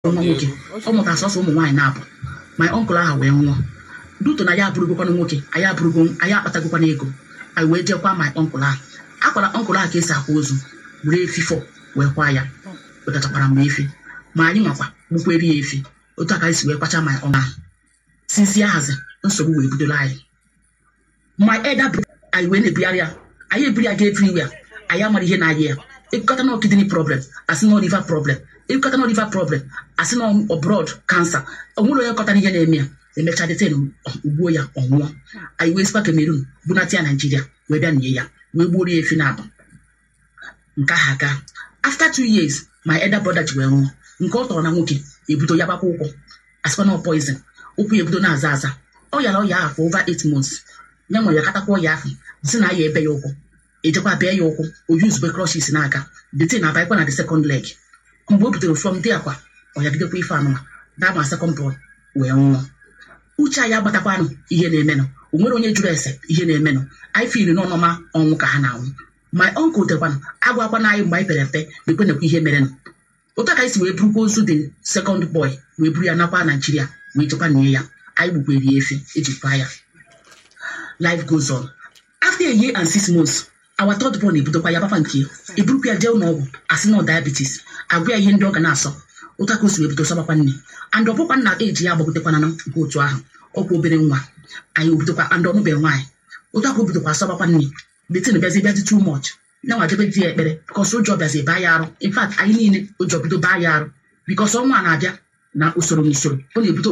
nwa nwoke ọ mụtara sọsọ ụmụ nwaanyị na-abụ my ọnkụl ahụ wee nwụọ duto na ya abụrụgokwana nwoke anyị abụrụgo anyị akpatagokwana ego anyị wee jekwa my ọnkụl ahụ akwara ọnkụl ahụ ka esi akwa ozu were efi fọ wee kwa ya wetachakwara m efi ma anyị nwakwa gbukwere ya efi otu aka anyị si wee kwacha my ọnkụl ahụ sinsi ahazi nsogbu wee bidola anyị my elder brother anyị wee na-ebugharị ya anyị eburu ya ga everywhere anyị amara ihe na-ayị ya ekukọta na kidney problem asị na liver problem ekukọta na liver problem asị na abroad cancer onwere onye kọtara ihe na-eme ya emechaa deten ugbuo ya ọnwụọ anyị wee sikwa Cameroon bunata ya Naijiria wee bịa nye ya wee gbuoro ya efi na abụ nke ahụ aga after two years my elder brother ji wee nwụọ nke ọ tọrọ na nwoke ebido ya gbakwa ụkwụ asịkwa na poison ụkwụ ya ebido na-aza aza ọ yara ọya ahụ for over eight months ya nwere ya katakwa ọya ahụ si na ya ebe ya ụkwụ ejekwa bịa ya ụkwụ o yuzube crushes n'aka detin abaịkwa na the second leg mgbe o butere from dị akwa ọ yagidekwa ife anụma daa ma second born wee nwụọ uche anyị agbatakwanụ ihe na-emenụ o nwere onye jụrụ ese ihe na-emenụ anyị fili n'ọnọma ọnwụ ka ha na-anwụ my uncle dekwanụ agwakwana anyị mgbe anyị pere mpe na-ekwenekwa ihe merenụ otu aka anyị si wee burukwa ozu the second boy wee buru ya nakwa naijiria wee jekwa nie ya anyị gbukwere ya efi ejikwa ya life goes on after a year and six months our third born ebidokwa ya gbafa nke ya eburukwa ya jee ụlọọgwụ asị na diabetes agwa ya ihe ndị ọ ga na-asọ ụta ka o si wee bido sọbakwa nne and ọ bụkwa nna eji ya agbagotekwana na nke otu ahụ ọkwa obere nwa anyị obidokwa and ọnụbe nwaanyị ụta ka o bidokwa sọbakwa nne detin bịazi bịazi too much nyanwa jebe di ya ekpere bikọs ụjọ bịazi baa ya arụ in fact anyị niile ụjọ bido baa ya arụ bikọs ọnwa na-abịa na usoro n'usoro ọ na-ebido